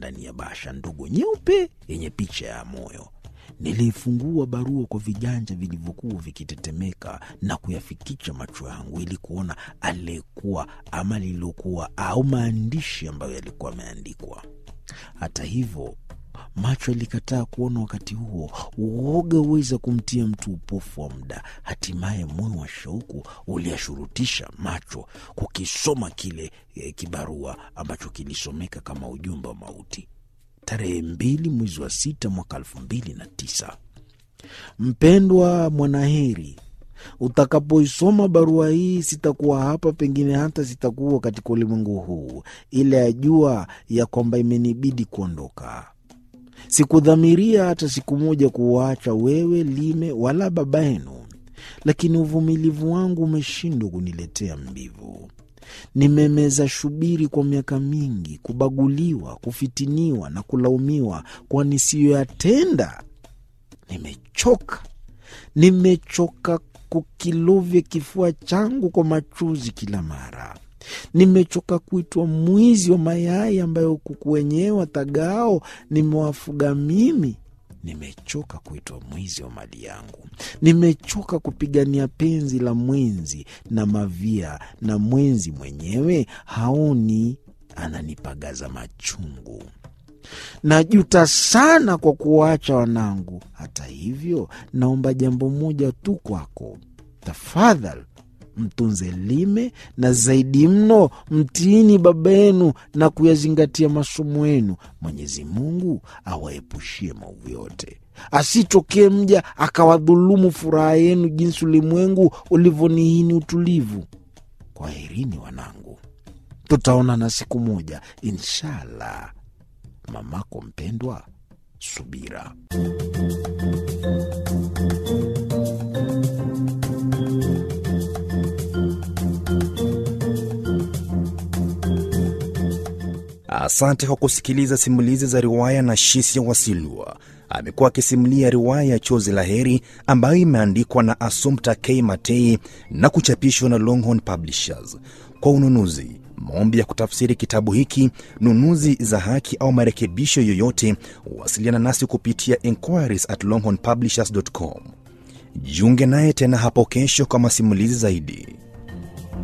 ndani ya basha ndogo nyeupe yenye picha ya moyo. Niliifungua barua kwa viganja vilivyokuwa vikitetemeka na kuyafikicha macho yangu ili kuona aliyekuwa ama lililokuwa au maandishi ambayo yalikuwa yameandikwa. Hata hivyo macho yalikataa kuona. Wakati huo uoga huweza kumtia mtu upofu wa muda. Hatimaye moyo wa shauku uliashurutisha macho kukisoma kile e, kibarua ambacho kilisomeka kama ujumbe wa mauti. Tarehe mbili mwezi wa sita mwaka elfu mbili na tisa. Mpendwa Mwanaheri, utakapoisoma barua hii, sitakuwa hapa, pengine hata sitakuwa katika ulimwengu huu, ila yajua ya kwamba imenibidi kuondoka. Sikudhamiria hata siku moja kuwaacha wewe Lime wala baba yenu, lakini uvumilivu wangu umeshindwa kuniletea mbivu. Nimemeza shubiri kwa miaka mingi, kubaguliwa, kufitiniwa na kulaumiwa kwa nisiyoyatenda. Nimechoka, nimechoka kukilovya kifua changu kwa machozi kila mara. Nimechoka kuitwa mwizi wa mayai ambayo kuku wenyewe watagao nimewafuga mimi. Nimechoka kuitwa mwizi wa mali yangu. Nimechoka kupigania penzi la mwenzi na mavia, na mwenzi mwenyewe haoni, ananipagaza machungu. Najuta sana kwa kuwaacha wanangu. Hata hivyo, naomba jambo moja tu kwako, tafadhali mtunze Lime na zaidi mno mtiini baba yenu na kuyazingatia masomo yenu. Mwenyezi Mungu awaepushie maovu yote, asitokee mja akawadhulumu furaha yenu jinsi ulimwengu ulivyonihini utulivu. Kwaherini wanangu, tutaonana siku moja inshallah. Mamako mpendwa, Subira. Asante kwa kusikiliza simulizi za riwaya na Shisia Wasilwa. Amekuwa akisimulia riwaya ya Chozi la Heri ambayo imeandikwa na Assumpta K Matei na kuchapishwa na Longhorn Publishers. Kwa ununuzi, maombi ya kutafsiri kitabu hiki, nunuzi za haki au marekebisho yoyote, wasiliana nasi kupitia inquiries at longhornpublishers.com. Jiunge naye tena hapo kesho kwa masimulizi zaidi.